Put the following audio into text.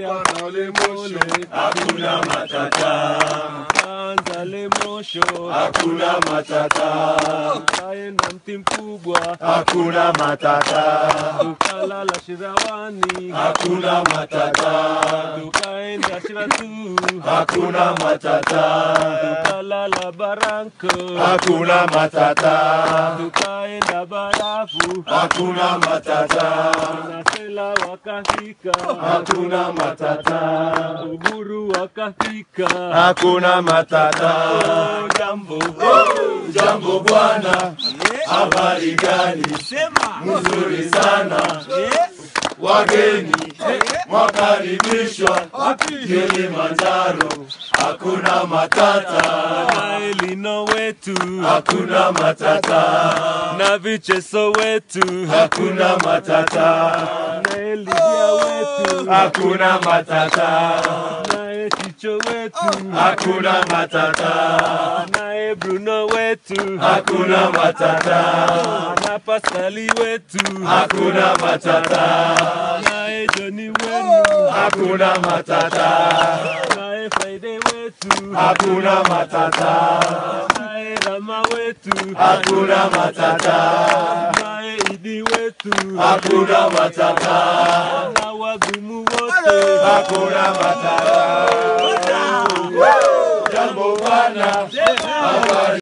Bwana ole mosho, hakuna matata, anza le mosho, hakuna matata, tukaenda mti mkubwa, hakuna matata, tukalala Shirawani, hakuna matata, tukaenda Shiratu, hakuna matata, tukalala Baranko, hakuna matata, tukaenda Barafu, hakuna matata, na Sela wakafika, hakuna matata, Uburu wakafika, hakuna matata. Oh, jambo Jambo bwana, habari gani? Mzuri sana, wageni mwakaribishwa Kilimanjaro, hakuna matata, na Elino wetu hakuna matata, na vicheso wetu hakuna matata, na Elidia wetu hakuna matata, naye Chicho wetu hakuna matata, naye Bruno wetu hakuna matata, na Paskali wetu hakuna matata, naye Joni wenu hakuna matata, naye Faide wetu hakuna matata, naye Rama wetu hakuna matata, naye Idi wetu hakuna matata, na wagumu wote hakuna matata. Jambo bwana, habari